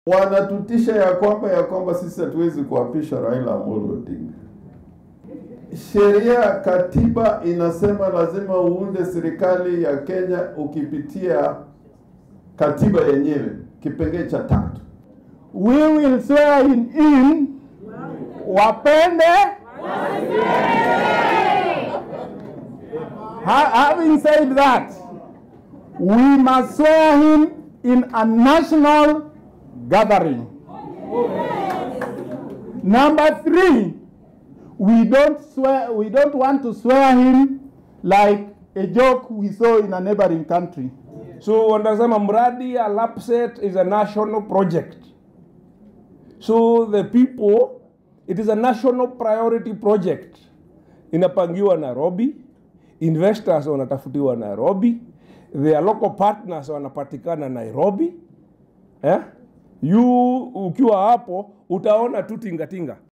Wanatutisha ya kwamba ya kwamba sisi hatuwezi kuapisha Raila Amolo Odinga. Sheria katiba inasema lazima uunde serikali ya Kenya ukipitia katiba yenyewe kipengee cha tatu. We will swear him in, wapende Ha- having said that, we must swear him in a national gathering. Number three, we don't swear, we don't want to swear him like a joke we saw in a neighboring country. So wanasema mradi ya LAPSSET is a national project. So the people, it is a national priority project. Inapangiwa Nairobi, investors wanatafutiwa Nairobi, their local partners wanapatikana Nairobi. Eh? You ukiwa hapo utaona tu tingatinga